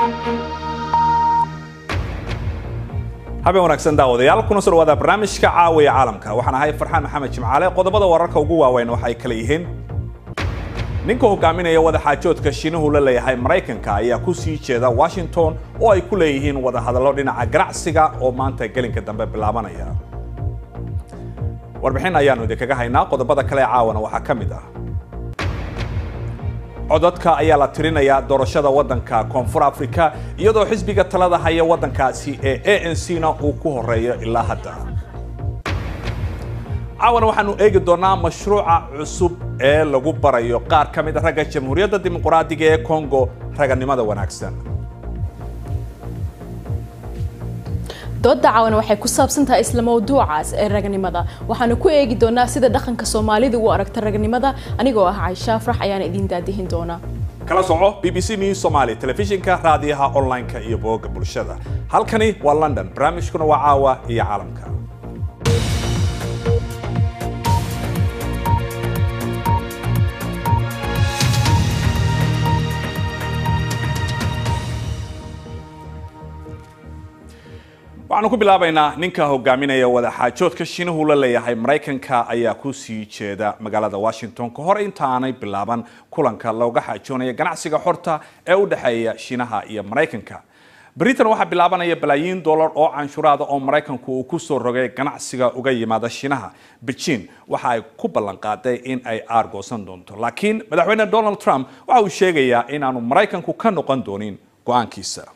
habeen wanaagsan daawadayaal kuna soo dhawaada barnaamijka caawiya caalamka waxaan ahay farxaan maxamed jimcaale qodobada wararka ugu waaweyn waxay kala yihiin ninka hogaaminaya wadaxaajoodka shiinuhu la leeyahay maraykanka ayaa ku sii jeeda washington oo ay ku leeyihiin wadahadallo dhinaca ganacsiga oo maanta gelinka dambe bilaabanaya warbixin ayaanu idinkaga haynaa qodobada kale ee caawana waxaa ka mid ah codadka ayaa la tirinayaa doorashada waddanka koonfur afrika iyadoo xisbiga talada haya waddankaasi ee a n c na uu ku horeeyo ilaa hadda caawana waxaanu eegi doonaa mashruuca cusub ee lagu barayo qaar ka mid a ragga jamhuuriyadda dimuqraadiga ee congo raganimada wanaagsan dooda caawana waxay ku saabsan tahay isla mawduucaas ee raganimada waxaanu ku eegi doonaa sida dhaqanka soomaalida u aragta raganimada anigoo ah caysha afrax ayaana idiin daadihin doonaa kala soco b b c news somali telefishinka raadiyaha online-ka iyo booga bulshada halkani waa london barnaamijkuna waa caawa iyo caalamka waxaanu ku bilaabaynaa ninka hogaaminaya wadaxaajoodka shiinuhu la leeyahay maraykanka ayaa ku sii jeeda magaalada washington ka hor intaanay bilaaban kulanka looga xaajoonaya ganacsiga xorta ee u dhexeeya shiinaha iyo maraykanka britain waxaa bilaabanaya balaayiin dollar oo canshuuraada oo maraykanku uu ku soo rogay ganacsiga uga yimaada shiinaha beijing waxa ay ku ballan qaaday in ay aargoosan doonto laakiin madaxweyne donald trump waxa uu sheegayaa inaanu maraykanku ka noqon doonin go-aankiisa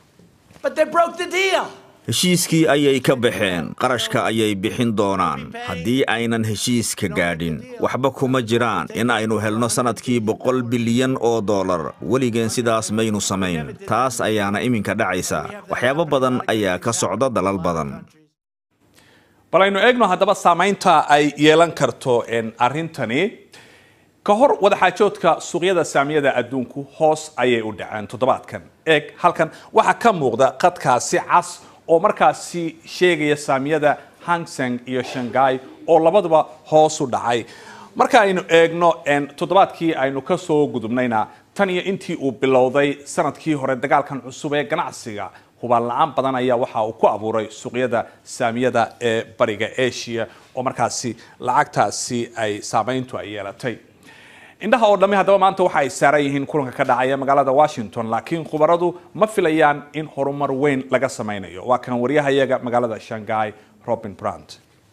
heshiiskii ayay ka baxeen qarashka ayay bixin doonaan haddii aynan heshiiska gaadhin waxba kuma jiraan in aynu helno sannadkii boqol bilyan oo dollar weligeen sidaas maynu samayn taas ayaana iminka dhacaysa waxyaabo badan ayaa ka socda dalal badan bal aynu eegno haddaba saamaynta ay yeelan karto arrintani ka hor wadaxaajoodka suuqyada saamiyada adduunku hoos ayay u dhaceen toddobaadkan eeg halkan waxaa ka muuqda qadkaasi cas oo markaasi sheegaya saamiyada hangseng iyo shanghai oo labaduba hoos u dhacay marka aynu eegno toddobaadkii aynu ka soo gudubnayna tan iyo intii uu bilowday sanadkii hore dagaalkan cusub ee ganacsiga hubaan la-aan badan ayaa waxa uu ku abuuray suuqyada saamiyada ee bariga asia oo markaasi lacagtaasi ay saamayntu ay yeelatay indhaha oo dhammi haddaba maanta waxa ay saaran yihiin kulanka ka dhacaya magaalada washington laakiin khubaradu ma filayaan in horumar weyn laga samaynayo waa kan waryahayaga magaalada shanghai robin brant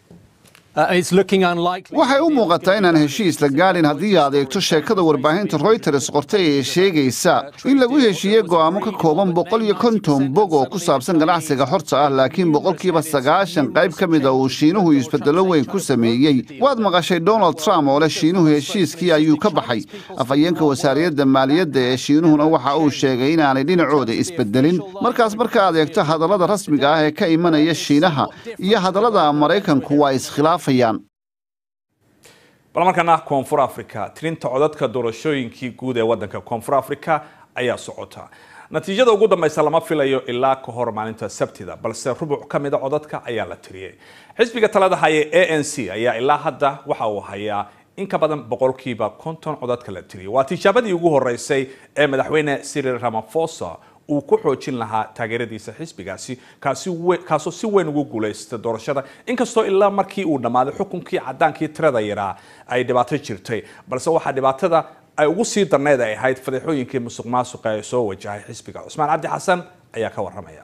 waxay u muuqataa inaan heshiis la gaadhin haddii aad eegto sheekada warbaahinta royters qortay ee sheegaysa in lagu heshiiyey go'aamo ka kooban boqol iyo konton bog oo ku saabsan ganacsiga xorta ah laakiin boqolkiiba sagaashan qayb ka mida uu shiinuhu isbeddello weyn ku sameeyey waad maqashay donald trump oo leh shiinuhu heshiiskii ayuu ka baxay afhayeenka wasaariyadda maaliyadda ee shiinuhuna waxa uu sheegay inaanay dhinacooda isbeddelin markaas marka aad eegto hadallada rasmiga ah ee ka imanaya shiinaha iyo hadallada maraykanku waa iskhilaafayaan bal markana koonfur africa tirinta codadka doorashooyinkii guud ee waddanka koonfur africa ayaa socota natiijada ugu dambaysa lama filayo ilaa ka hor maalinta sabtida balse rubuc ka mida codadka ayaa la tiriyey xisbiga talada haya a n c ayaa ilaa hadda waxa uu hayaa in ka badan boqolkiiba konton codadka la tiriyay waa tijaabadii ugu horeysay ee madaxweyne cyril ramaphosa uu ku xoojin lahaa taageeradiisa xisbigaasi kaasoo si weyn ugu guulaysta doorashada inkastoo ilaa markii uu dhammaaday xukunkii cadaankii tirada yaraa ay dhibaato jirtay balse waxaa dhibaatada ay ugu sii darneyd ay ahayd fadeexooyinkii musuq maasuqa ee soo wajahay xisbiga cusmaan cabdi xasan ayaa ka waramaya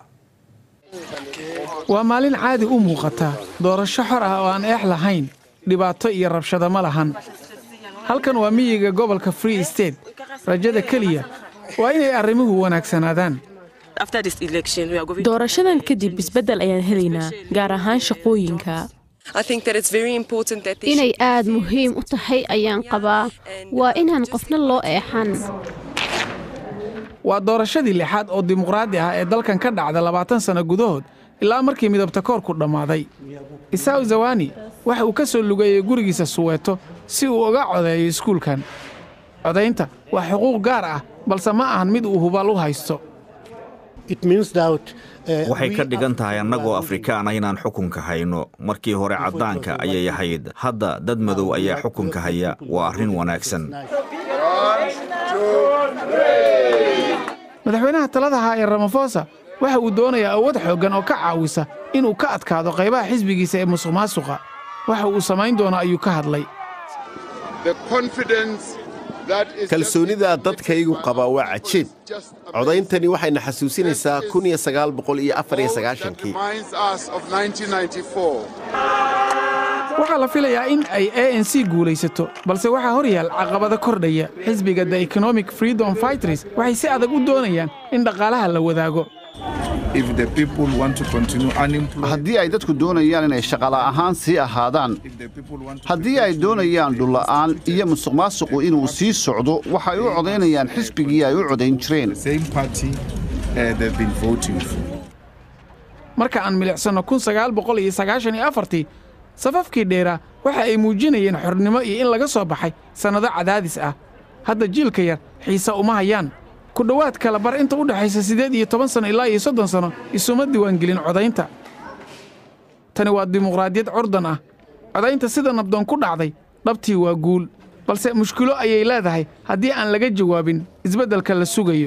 waa maalin caadi u muuqata doorasho xor ah oo aan eex lahayn dhibaato iyo rabshado ma lahan halkan waa miyiga gobolka free state rajada keliya waa inay arrimuhu wanaagsanaadaan doorashadan kadib isbeddel ayaan helaynaa gaar ahaan shaqooyinka inay aad muhiim u tahay ayaan qabaa waa inaan qofna loo eexan waa doorashadii lixaad oo dimuqraadi ah ee dalkan ka dhacda labaatan sanno gudahood ilaa markii midabta koorku dhammaaday isaaw zawani waxa uu ka soo lugeeyey gurigiisa suweeto si uu uga codeeyo iskuulkan codaynta waa xuquuq gaar ah balse ma ahan mid uu hubaal u haysto waxay ka dhigan tahay annagoo afrikaan ah inaan xukunka hayno markii hore caddaanka ayay ahayd hadda dad madow ayaa xukunka haya waa arrin wanaagsan madaxweynaha talada haa ee ramafosa waxa uu doonayaa awood xooggan oo ka caawisa inuu ka adkaado qaybaha xisbigiisa ee musuq maasuqa waxa uu samayn doono ayuu ka hadlay kalsoonida dadkaygu qaba waa cajiib codayntani waxayna xasuusinaysaa kun iyo sagaal boqol iyo afar iyo sagaashankii waxaa la filayaa in ay a n c guulaysato balse waxaa hor yaal caqabado kordhaya xisbiga the economic freedom fighters waxay si adag u doonayaan in dhaqaalaha la wadaago haddii ay dadku doonayaan inay shaqala ahaan sii ahaadaan haddii ay doonayaan dhulla'aan iyo musuq maasuqu inuu sii socdo waxay u codaynayaan xisbigii ay u codayn jireen marka aan milicsanno kun sagaal boqol iyo sagaashan iyo afartii safafkii dheeraa waxa ay muujinayeen xornimo iyo in laga soo baxay sannado cadaadis ah hadda jiilka yar xiise uma hayaan ku dhowaad kala bar inta u dhexaysa siddeed iyo toban sanno ilaa iyo soddon sanno isuma diiwaangelin codaynta tani waa dimuqraadiyad curdan ah codaynta sida nabdoon ku dhacday dhabtii waa guul balse mushkilo ayay leedahay haddii aan laga jawaabin isbeddelka la sugayo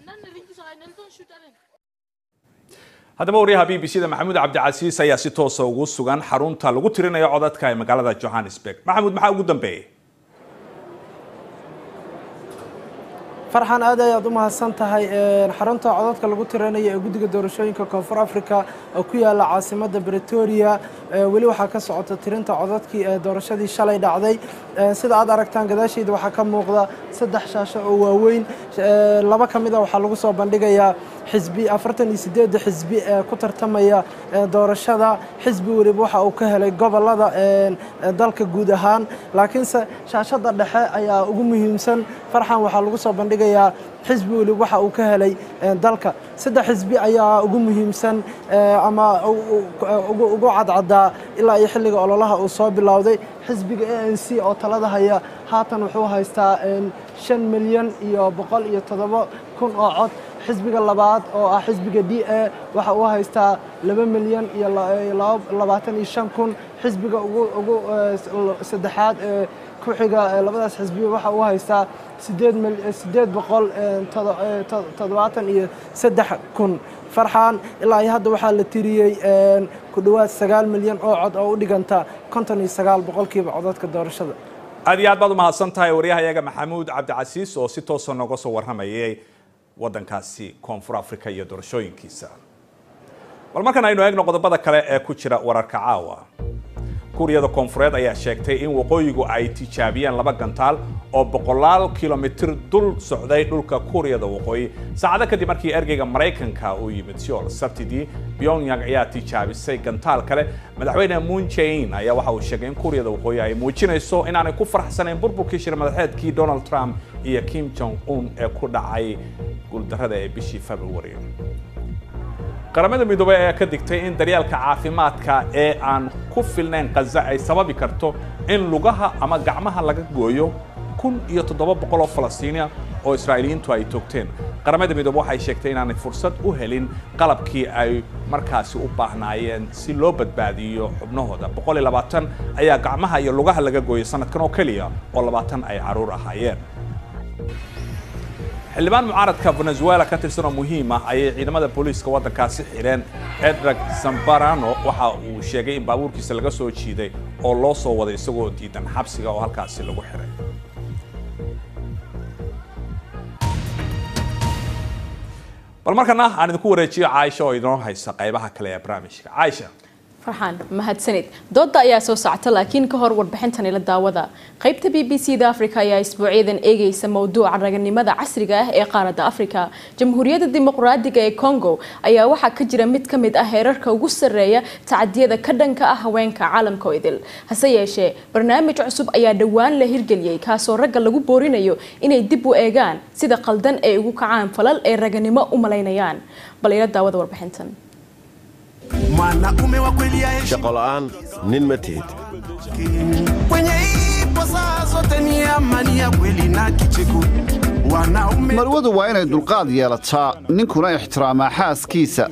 haddaba waryaha b b c da maxamuud cabdicasiis ayaa si toosa ugu sugan xarunta lagu tirinayo codadka ee magaalada johannesburg maxamuud maxaa ugu dambeeyey farxan aad ayaad u mahadsan tahay xarunta codadka lagu tirinayo ee guddiga doorashooyinka koonfur africa oo ku yaala caasimadda bretoria weli waxaa ka socota tirinta codadkii ee doorashadii shalay dhacday sida aad aragtaan gadaasheyda waxaa ka muuqda saddex shaasho oo waaweyn laba ka mid a waxaa lagu soo bandhigayaa xisbi afartan iyo sideedda xisbi ee ku tartamaya doorashada xisbi weliba waxa uu ka helay gobolada dalka guud ahaan laakiinse shaashada dhexe ayaa ugu muhiimsan farxan waxaa lagu soo bandhigayaa xisbi weliba waxa uu ka helay dalka saddex xisbi ayaa ugu muhiimsan ama ugu cadcadaa ilaa iyo xilliga ololaha uu soo bilowday xisbiga a n c oo talada haya haatan wuxuu haystaa shan milyan iyo boqol iyo toddoba kun oo cod xisbiga labaad oo ah xisbiga d a waxa uu haystaa laba milyan iyo labaatan iyo shan kun xisbiga ugu saddexaad ee ku xiga labadaas xisbiya waxa uu haystaa sideed boqol toddobaatan iyo saddex kun farxaan ilaa iyo hadda waxaa la tiriyey ku dhowaad sagaal milyan oo cod oo u dhiganta konton iyo sagaal boqolkiiba codadka doorashada aad iyo aad baad u mahadsan tahay waryahayaga maxamuud cabdicasiis oo si toosa nooga soo warramayay waddankaasi koonfur africa iyo doorashooyinkiisa bal markan aynu eegno qodobada kale ee ku jira wararka caawa kuuriyada koonfureed ayaa sheegtay in waqooyigu ay tijaabiyeen laba gantaal oo boqolaal kilomitir dul socday dhulka kuuriyada waqooyi saacado kadib markii ergeyga maraykanka uu yimid seoul sabtidii pyongyang ayaa tijaabisay gantaal kale madaxweyne moon jae-in ayaa waxa uu sheegay in kuuriyada waqooyi ay muujinayso inaanay ku faraxsanayn burburkii shir madaxeedkii donald trump iyo kim jong un ee ku dhacay guuldarrada ee bishii february qaramada midoobey ayaa ka digtay in daryaalka caafimaadka ee aan ku filnayn khaza ay sababi karto in lugaha ama gacmaha laga gooyo kun iyo toddoba boqol oo falastiiniya oo israa'iiliyiintu ay toogteen qaramada midoobe waxay sheegtay inaanay fursad u helin qalabkii ay markaasi u baahnaayeen si loo badbaadiyo xubnahooda boqol iyo labaatan ayaa gacmaha iyo lugaha laga gooyay sanadkan oo keliya oo labaatan ay caruur ahaayeen xildhibaan mucaaradka venezuela ka tirsan oo muhiim ah ayay ciidamada booliiska waddankaasi xidheen edrag zambarano waxa uu sheegay in baabuurkiisa laga soo jiiday oo loo soo waday isagoo diidan xabsiga oo halkaasi lagu xiray bal markana aan idinku wareejiyo caaisha oo idinoo haysa qaybaha kale ee barnaamijka caaisha farxaan mahadsanid dooda ayaa soo socota laakiin ka hor warbixintani la daawada qaybta b b c da africa ayaa isbuucyadan eegaysa mowduuca raganimada casriga ah ee qaaradda africa jamhuuriyadda dimuqraadiga ee congo ayaa waxaa ka jira mid ka mid ah heerarka ugu sarreeya tacadiyada ka dhanka ah haweenka caalamka oo idil hase yeeshee barnaamij cusub ayaa dhowaan la hirgeliyey kaasoo ragga lagu boorinayo inay dib u eegaan sida qaldan ay ugu kacaan falal ay raganimo u malaynayaan bal ila daawada warbixintan shaqo la'aan nin ma tihid marwadu waa inay dulqaad yeelataa ninkuna ixtiraamaa xaaskiisa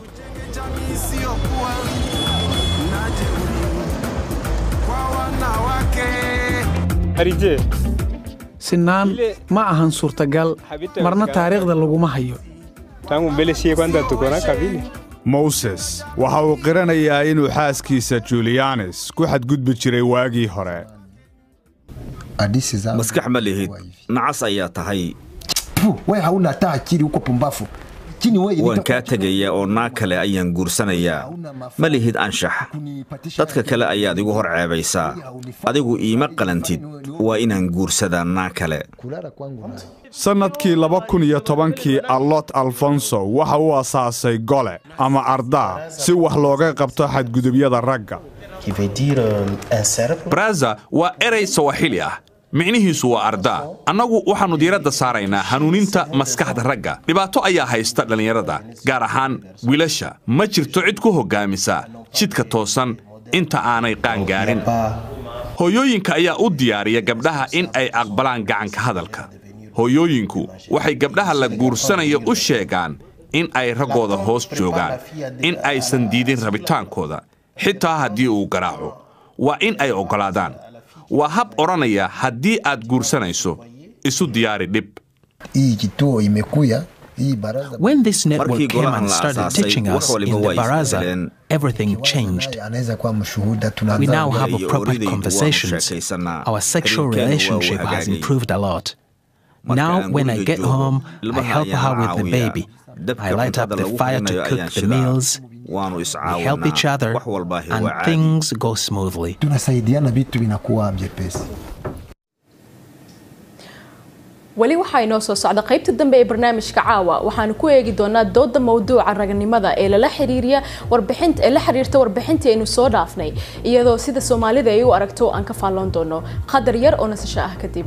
sinaan ma ahan suurtagal marna taariikhda laguma hayo tangu mbele sie kwanza tuko na kavile moses waxa uu qiranayaa inuu xaaskiisa julianis ku xadgudbi jiray waagii hore maskax ma lihid nacas ayaa tahay we hauna hata akili huko pumbafu chini wewe waan kaa tegaya oo naag kale ayaan guursanayaa ma lihid anshax dadka kale ayaad igu hor ceebaysaa adigu iima qalantid waa inaan guursadaa naag kale sannadkii laba kun iyo tobankii allot alfonso waxa uu asaasay gole ama ardaa si wax looga qabto xadgudubyada ragga braza waa erey sawaxili ah micnihiisu waa ardaa annagu waxaannu diiradda saaraynaa hanuuninta maskaxda ragga dhibaato ayaa haysta dhallinyarada gaar ahaan wiilasha ma jirto cid ku hoggaamisa jidka toosan inta aanay qaangaarin hooyooyinka ayaa u diyaariya gabdhaha in ay aqbalaan gacanka hadalka hooyooyinku waxay gabdhaha la guursanayo u sheegaan in ay raggooda hoos joogaan in aysan diidin rabitaankooda xitaa haddii uu garaaco waa in ay oggolaadaan waa hab odhanaya haddii aad guursanayso isu diyaari dhib hii kituo imekuya When this network came and started teaching us in the baraza, everything changed. We now have a proper conversations. Our sexual relationship has improved a lot. Now, when I get home, I help her with the baby. I light up the fire to cook the meals. We help each other, and things go smoothly. tunasaidiana vitu vinakuwa vyepesi weli waxaa inoo soo socda qaybta dambe ee barnaamijka caawa waxaanu ku eegi doonaa dooda mawduuca raganimada ee lala xiriiriya warbixinta ee la xiriirta warbixintii aynu soo dhaafnay iyadoo sida soomaalida ay u aragto aan ka faalloon doono qadar yar oo nasasho ah kadib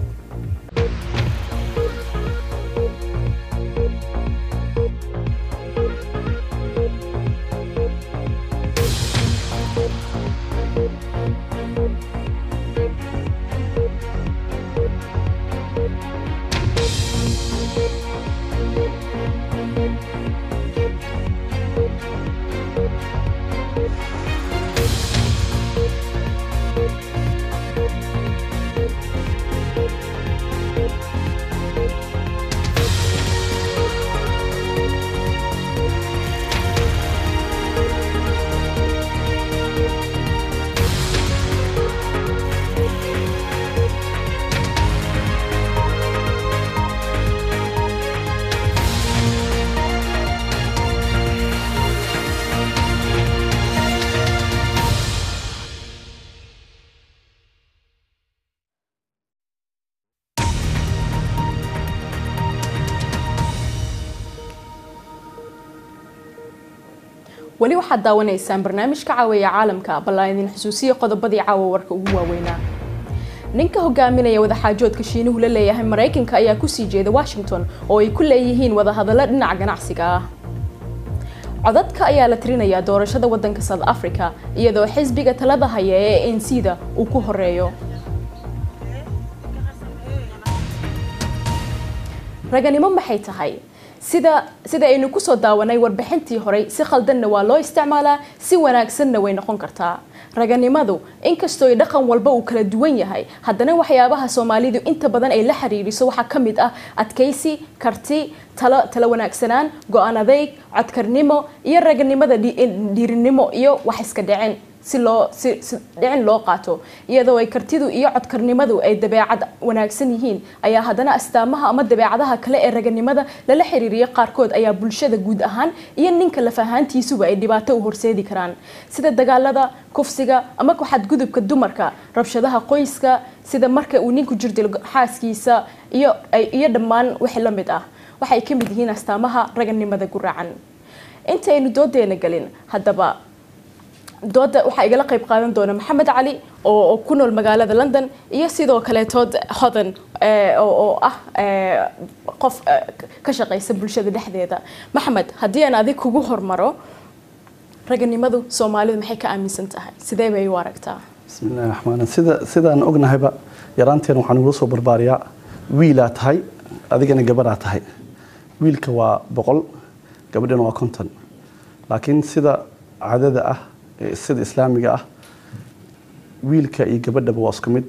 weli waxaad daawanaysaan barnaamijka caawiya caalamka ballaan idin xusuusiya qodobadii caawa warka ugu waaweynaa ninka hogaaminaya wadaxaajoodka shiinuhu la leeyahay maraykanka ayaa kusii jeeda washington oo ay ku leeyihiin wadahadallo dhinaca ganacsiga ah codadka ayaa la tirinayaa doorashada wadanka south africa iyadoo xisbiga talada haya ee anc da uu ku horeeyo raganimo maxay tahay sida sida aynu kusoo daawanay warbixintii horey si khaldanna waa loo isticmaalaa si wanaagsanna way noqon kartaa raganimadu inkastoo ay dhaqan walba uu kala duwan yahay haddana waxyaabaha soomaalidu inta badan ay la xiriiriso waxaa ka mid ah adkaysi karti talo tala wanaagsanaan go-aan adeyg codkarnimo iyo raganimada dhiirinimo iyo wax iska dhicin si loo si si dhicin loo qaato iyadoo ay kartidu iyo codkarnimadu ay dabeecad wanaagsan yihiin ayaa haddana astaamaha ama dabeecadaha kale ee raganimada lala xiriiriya qaarkood ayaa bulshada guud ahaan iyo ninka laf ahaantiisuba ay dhibaato u horseedi karaan sida dagaalada kufsiga ama ku xadgudubka dumarka rabshadaha qoyska sida marka uu ninku jirdilo xaaskiisa iyo iyo dhammaan wixii la mid ah waxay ka mid yihiin astaamaha raganimada guraacan intaynu doodeena gelin haddaba dooda waxaa igala qayb qaadan doona maxamed cali oo ku nool magaalada london iyo sidoo kaleetood hodan oo ah qof ka shaqaysa bulshada dhexdeeda maxamed haddii aan adig kugu hormaro raganimadu soomaalidu maxay ka aaminsan tahay sidee bay u aragtaa bismillahi raxmaan sida sidaan ognahayba yaraanteen waxaan igula soo barbaariyaa wiilaa tahay adigana gabadhaa tahay wiilka waa boqol gabadhana waa konton laakiin sida cadada ah sida islaamiga ah wiilka iyo gabadhaba waa isku mid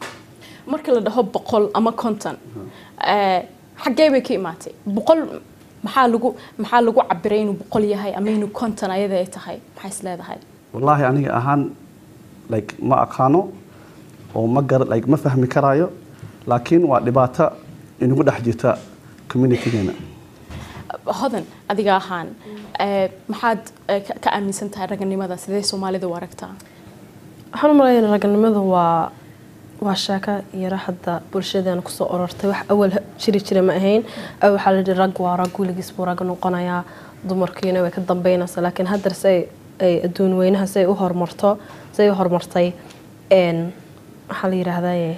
marka la dhaho boqol ama konton xaggee bay ka imaatay boqol maxaa lagu maxaa lagu cabiray inuu boqol yahay ama inuu konton ayada ay tahay maxay is leedahay wallaahi aniga ahaan like ma aqaano oo ma gar like ma fahmi karaayo laakiin waa dhibaato inagu dhex jirta communitygeena hodan adiga ahaan maxaad ka aaminsan tahay raganimada sidee soomaalida u aragtaa waxaan u malaynaa raganimadu waa waa sheeko yaro hadda bulshadeena kusoo orortay wax awal jiri jira ma ahayn awal waxaa la yidhi rag waa rag weligiis buu rag noqonayaa dumarkiina way ka dambeynaysaa laakiin haddar si ay adduun weynaha si ay u horumarto si ay u horumartay waxaa la yidhaahdaa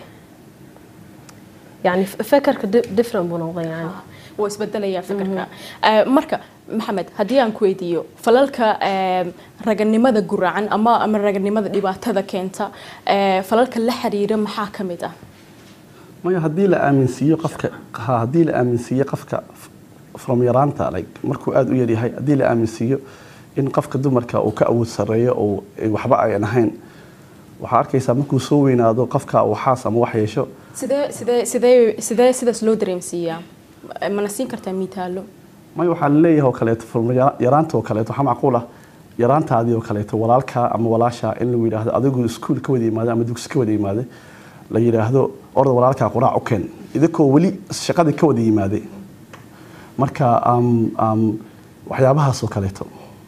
yani fekerka different buu noqday yani wuu isbedelayaa fikirka marka maxamed haddii aan ku weydiiyo falalka raganimada guracan ama ama raganimada dhibaatada keenta falalka la xiriira maxaa ka mid ah maya haddii la aaminsiiyo qofka haddii la aaminsiiyo qofka from yaraanta like markuu aada u yaryahay haddii la aaminsiiyo in qofka dumarka uu ka awood sarreeyo oo waxba ayan ahayn waxaa arkaysaa markuu soo weynaado qofka uu xaas ama wax yeesho sidee sidee sidee sidee sidaas loo dareemsiiyaa mana siin kartaa miitaalo maya waxaa laleeyahay oo kaleeto from yaraanta oo kaleeto waxaa macquul ah yaraantaadii oo kaleeto walaalkaa ama walaashaa in lagu yidhaahdo adigu iskuul ka wada yimaade ama dugsi ka wada yimaade la yidhaahdo orda walaalkaa quraac u keen idinkoo weli shaqadii ka wada yimaade marka waxyaabahaas oo kaleeto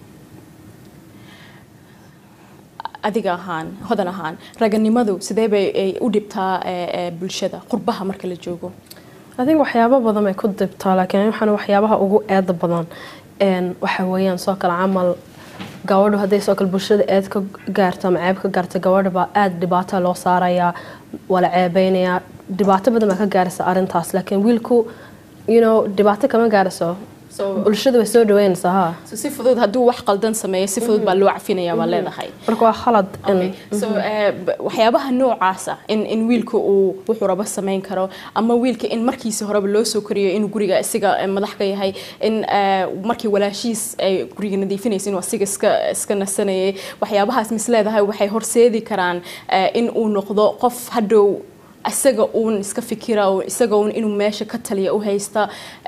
adiga ahaan hodan ahaan raganimadu sidee bay u dhibtaa bulshada qurbaha marka la joogo adig waxyaabo badan bay ku dibtaa laakiin waxaan waxyaabaha ugu eeda badan waxa weeyaan soo kale camal gabadhu hadday soo kale bulshada eed ka gaarto ama ceeb ka gaarto gabadha baa aada dhibaato loo saarayaa waa la ceebeynayaa dhibaato badan baa ka gaaraysa arrintaas laakiin wiilku you know dhibaato kama gaarayso bulshada way soo dhaweynaysaa ha si fudud hadduu wax qaldan sameeyo si fudud baa loo cafinaya baa leedahay marka waa khalad so waxyaabaha noocaasa in in wiilka uu wuxuu rabo samayn karo ama wiilka in markiisi horeba loo soo koriyo inuu guriga isiga madax ka yahay in markii walaashiis ay guriga nadiifinaysa inuu asiga iska iska nasanayay waxyaabahaas mis leedahay waxay horseedi karaan in uu noqdo qof hadhow isaga uun iska fikira isaga uun inuu meesha ka taliya u haysta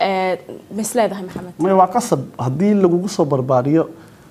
mas leedahay maxamed maya waa qasab haddii lagugu soo barbaariyo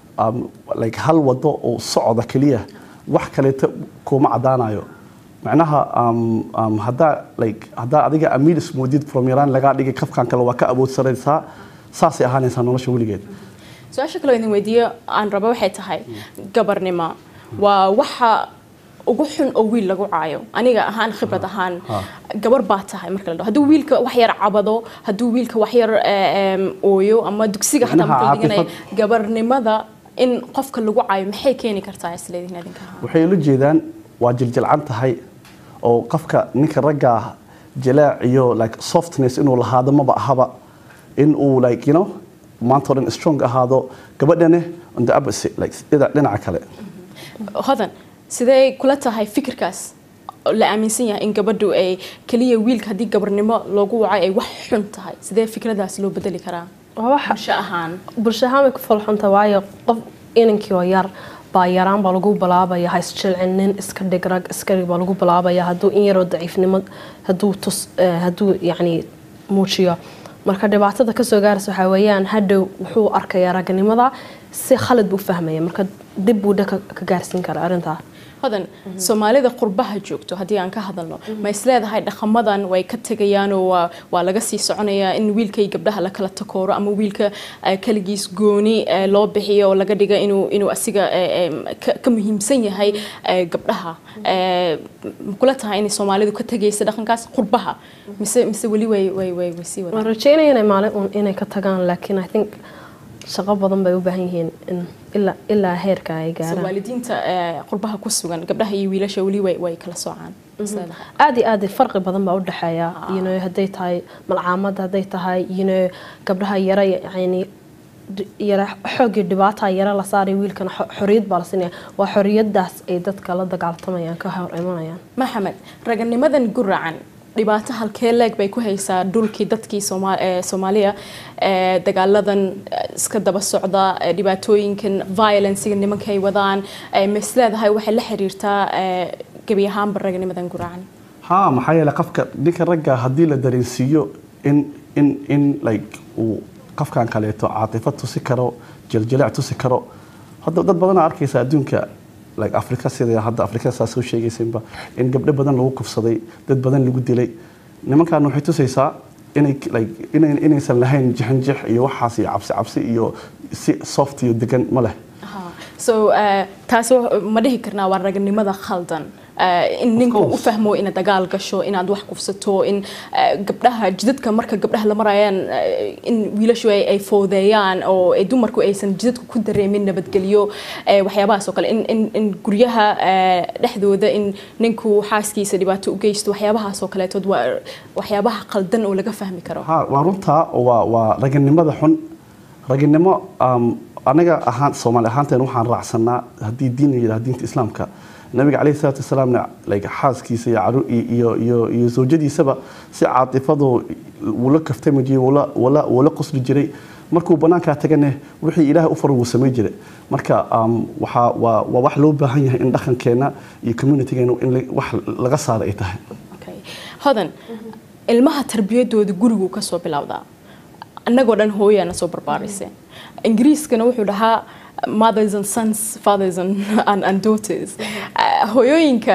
like hal wado oo socda keliya wax kaleeto kuma cadaanayo macnaha haddaa like haddaa adiga amiir ismoodid from yaraan lagaa dhigay kafkan kale waa ka awood saraysaa saasay ahaanaysaa nolosha weligeed su-aasha kaloo idin weydiiyo aan rabo waxay tahay gabarnimo waa waxa ugu xun oo wiil lagu caayo aniga ahaan khibrad ahaan gabar baa tahay marka la dhaho hadduu wiilka wax yar cabado hadduu wiilka wax yar ooyo ama dugsiga xataa marka la dhiganayo gabarnimada in qofka lagu caayo maxay keeni kartaa isleedihin adinka waxay ula jeedaan waa jiljilcan tahay oo qofka ninka ragga jalaac iyo like softness inuu lahaado maba ahaba in uu like you know maanta o dhan strong ahaado gabadhane on the opposite like dhinaca kale hodan sidee kula tahay fikirkaas la aaminsan yahay in gabadhu ay keliya wiilka haddii gabarnimo loogu wacay ay wax xun tahay sidee fikradaas loo bedeli karaa bulsho ahaan bulsho ahaan way ku falxunta waayo qof inankii oo yar baa yaraan baa lagu bilaabaya ha isjilcin nin iska dhig rag iska dhig baa lagu bilaabaya hadduu in yaroo daciifnimo hadduu tus hadduu yacni muujiyo marka dhibaatada kasoo gaaraysa waxaa weeyaan hadhow wuxuu arkayaa raganimada si khalad buu fahmaya marka dib buu dha ka gaarsiin kara arrintaa hodan soomaalida qurbaha joogto haddii aan ka hadalno ma isleedahay dhaqamadan way ka tegayaanoo waa waa laga sii soconayaa in wiilka iyo gabdhaha la kala takooro ama wiilka kaligiis gooni loo bixiyo oo laga dhiga inuu inuu asiga ka muhiimsan yahay gabdhaha makula tahay inay soomaalidu ka tegaysa dhaqankaas qurbaha mise mise weli way way way way sii waan rajeynaya inay maalin uun inay ka tagaan laakiin i think shaqo badan bay u baahan yihiin in ilaa ilaa heerka ay gaaraan waalidiinta qurbaha ku sugan gabdhaha iyo wiilasha weli way way kala soocaan aad iyo aad farqi badan baa u dhexeeya you know hadday tahay malcaamada hadday tahay you know gabdhaha yara yani yara xoogii dhibaata yara la saaray wiilkana xoriyad baa la siinaya waa xoriyadaas ay dadka la dagaaltamayaan ka hor imanayaan maxamed raganimadan guracan dhibaato halkee leeg bay ku haysaa dhulkii dadkii soomaaliya dagaaladan iska daba socda dhibaatooyinkan violencega nimanka ay wadaan masleedahay waxay la xiriirtaa gebi ahaanba raganimadan guracan ha maxaa yeele qofka ninka ragga haddii la dareensiiyo in in in like uu qofkan kaleeto caatifad tusi karo jiljilic tusi karo hadda dad badanaa arkaysa adduunka like afrika sida hadda afrika saa soo sheegaysanba in gabdho badan lagu kufsaday dad badan lagu dilay nimankan waxay tusaysaa inay like inay inaysan lahayn jixinjix iyo waxaas iyo cabsi cabsi iyo si soft iyo degan ma leh so taas ma dhihi karnaa waa raganimada khaldan in ninka u fahmo inaad dagaal gasho inaad wax kufsato in gabdhaha jidadka marka gabdhaha la marayaan in wiilashu ay foodeeyaan oo dumarku aysan jidadka ku dareemin nabadgelyo waxyaabahaas oo kale in guryaha dhexdooda in ninku xaaskiisa dhibaato u geysto waxyaabahaas oo kaleetood waa waxyaabaha qaldan oo laga fahmi karo waa runtaa waa waa raganimada xun raganimo anaga ahaan soomaali ahaanteen waxaan raacsanaa haddii diin la yidhaha diinta islaamka nabiga calayhi salaatu wasalaamna like xaaskiisa iyo caru iyo iyo iyo zawjadiisaba si caatifadu wula kaftami jiray wula wula wula qosli jiray markuu banaankaa tagane wixii ilaahay u faray wuu samay jiray marka waxaa waa waa wax loo baahan yahay in dhaqankeena iyo communitygeena in wax laga saaro ay tahay hodan ilmaha tarbiyadooda gurigu ka soo bilowdaa annagoo dhan hooyaana soo barbaarisay ingiriiskana wuxuu dhahaa mothers and sons fathers and, and, and daughters hooyooyinka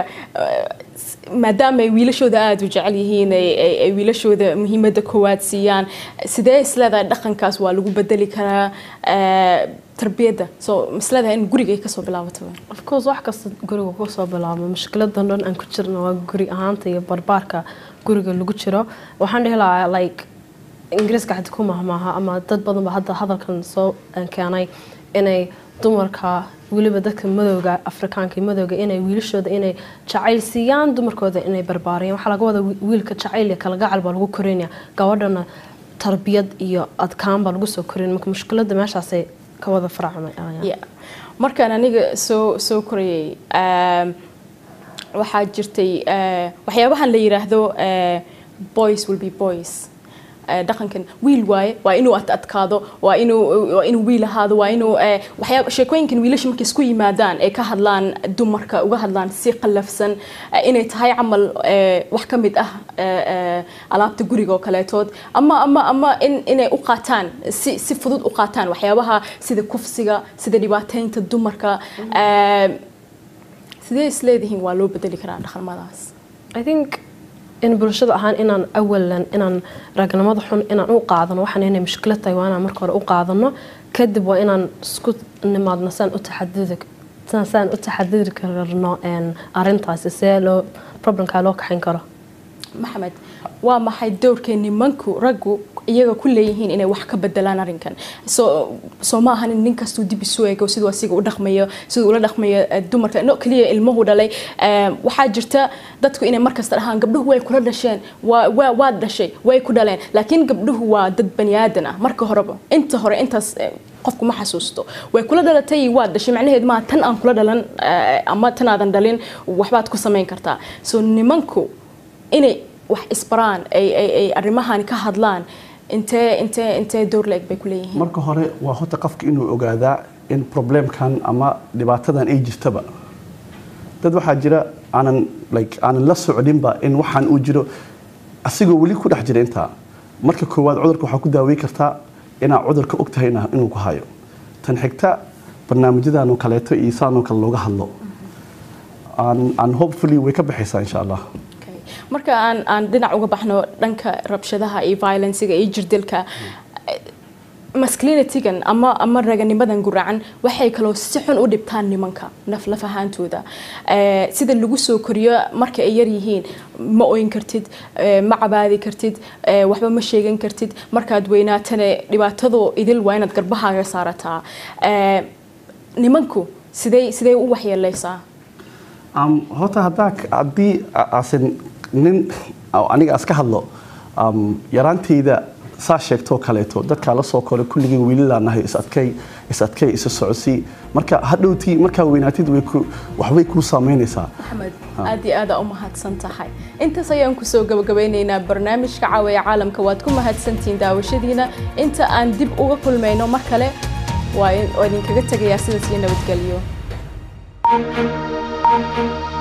maadaama ay wiilashooda aada u jecel yihiin ay wiilashooda muhiimadda koowaad siiyaan sidee isleedahay dhaqankaas waa lagu bedeli karaa tarbiyadda so isleedahay in guriga ay kasoo bilaabato of course wax kasta guriga kasoo bilaabo mushkiladan dhan aan ku jirno waa guri ahaanta iyo barbaarka guriga lagu jiro waxaan dhihi lahaa like ingiriiska xad ku mahmaaha ama dad badan ba hadda hadalkan soo keenay inay dumarka weliba dadka madowga afrikaanka madowga inay wiilashooda inay jacayl siiyaan dumarkooda inay barbaariyaan waxaa laga wada wiilka jacayl iyo kalagacal baa lagu korinaya gabadhana tarbiyad iyo adkaan baa lagu soo korin marka mushkilada meeshaasay ka wada faracmay markaan aniga soo soo korayay waxaa jirtay waxyaabahan la yiraahdo boys will be boys dhaqankan wiil waaye waa inuu adkaado waa inuu waa inuu wiil ahaado waa inuu waxyaaba sheekooyinkan wiilasha markay isku yimaadaan ay ka hadlaan dumarka uga hadlaan si qallafsan inay tahay camal wax ka mid ah alaabta guriga oo kaleetood ama ama ama in inay u qaataan si si fudud u qaataan waxyaabaha sida kufsiga sida dhibaateynta dumarka sidee isleedihiin waa loo bedeli karaa dhaqamadaas i think in bulshada ahaan inaan awalan inaan ragnimada xun inaan u qaadano waxaan inay mushkilad tahay waa inaan marka hore u qaadano kadib waa inaan isku nimaadno saan u taxadudi saan u taxadiri karno arintaasi see loo problemkaa loo kaxayn karo maxamed waa maxay dowrkee nimanku raggu iyaga ku leeyihiin inay wax ka bedelaan arrinkan soo soo ma ahan in nin kastuu dib isu eego siduu asiga u dhaqmayo siduu ula dhaqmayo dumarka no keliya ilmuhu dhalay waxaa jirta dadku inay markasta dhahaan gabdhuhu way kula dhasheen waa waad dhashay way ku dhaleen laakiin gabdhuhu waa dad bani aadan ah marka horeba inta hore intaas qofku ma xasuusto way kula dhalatay waad dhashay macnaheed maa tan aan kula dhalan ama tan aadan dhalin waxbaad ku samayn kartaa soo nimanku inay wax isbaraan ay ay ay arrimahan ka hadlaan intee intee intee door la-eg bay ku leeyihiin marka hore waa horta qofka inuu ogaadaa in problemkan ama dhibaatadan ay jirtaba dad waxaa jira aanan like aanan la socdinba in waxaan uu jiro asigoo weli ku dhex jira intaa marka koowaad cudurka waxaa ku daaweyn kartaa inaad cudurka og tahay inuu ku hayo tan xigta barnaamijyadan oo kaleeto iyo saan oo kale looga hadlo aan hopefully way ka baxaysaa insha allah marka aan aan dhinac uga baxno dhanka rabshadaha iyo violencega iyo jirdilka masculinitygan ama ama raganimadan guracan waxay kaloo si xun u dhibtaan nimanka naf laf ahaantooda sida lagu soo koriyo marka ay yar yihiin ma oyn kartid ma cabaadi kartid waxba ma sheegan kartid markaad weynaatana dhibaatadu idil waa inaad garbahaaga saarataa nimanku sidee sidee u waxyeeleysaa horta haddaa haddii asan nin aniga aska hadlo yaraantayda saa sheegtoo kaleeto dadkaa la soo koray kulligeen wiilalaa nahay isadkay isadkay isa socodsii marka hadhowtii markaa weynaatid waxbay kuu saamaynaysaa maxamed aad iyo aada u mahadsan tahay intaas ayaan kusoo gabagabeynaynaa barnaamijka caawiya caalamka waad ku mahadsantihiin daawashadiina inta aan dib uga kulmayno mar kale waa idinkaga tegayaa sidaas iyo nabadgelyo